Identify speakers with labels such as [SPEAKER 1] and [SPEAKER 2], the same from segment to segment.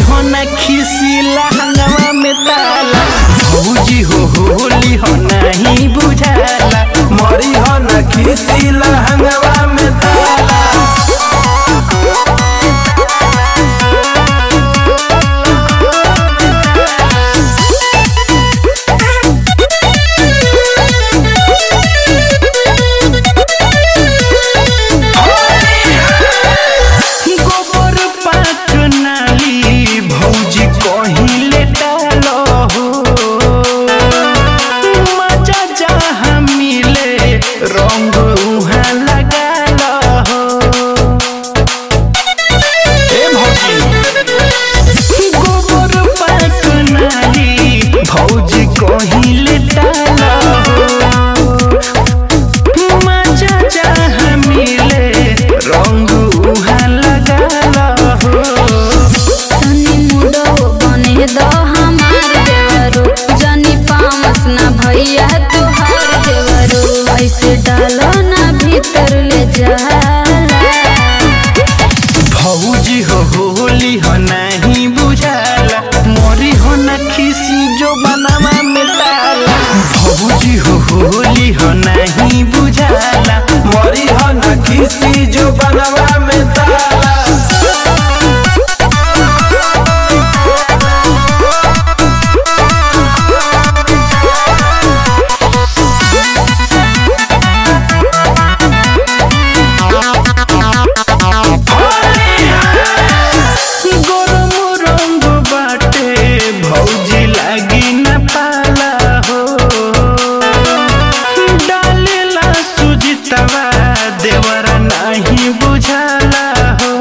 [SPEAKER 1] हो न खिसिला हंगवा में ताला भौजी हो होली हो नहीं बुझाला
[SPEAKER 2] मरी हो न खिसिला हंगवा में ताला
[SPEAKER 1] गोबर पाक नाली भौजी कहिले डालो हो मजा जहाँ मिले रंग उहाँ लगालो हो ए भौजी गोबर पाक नाली भौजी कहिले डालो हो मजा जहाँ मिले रंग उहाँ लगालो हो
[SPEAKER 3] तनी मुडो बने दो हमार देवरो जनी पामस ना भैया तुहार देवरो ऐसे डालो ना भीतर ले जाला
[SPEAKER 1] भौजी हो होली हो नहीं बुझाला मोरी हो न खिसी जो बनावा में ताला भौजी हो होली हो नहीं बुझाला
[SPEAKER 2] मरी हो न खिसी जो बनवा में ताला
[SPEAKER 1] गरम रंग बाटे भौजी लागी न पाला हो डालेला सुजितवा देवरा नहीं बुझाला हो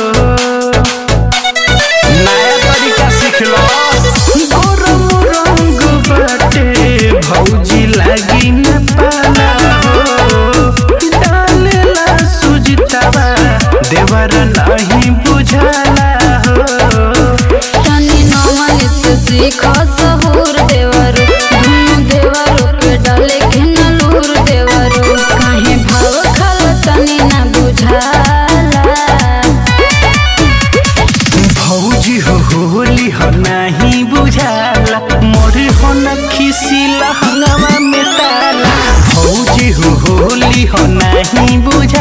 [SPEAKER 1] नया तरीका सीख लो गरम रंग बाटे भौजी लागी न पाला हो डालेला सुजितवा देवरा नहीं बुझाला हो
[SPEAKER 3] तनी नमन से सीखो सहूर देवरो धुनु देवरो के डाले के नलूर देवरो काहे भाव खल तनी ना बुझाला
[SPEAKER 1] भौजी हो होली हो नहीं बुझाला मोरी हो न खिसिला हंगवा में ताला भौजी हो होली हो नहीं बुझाला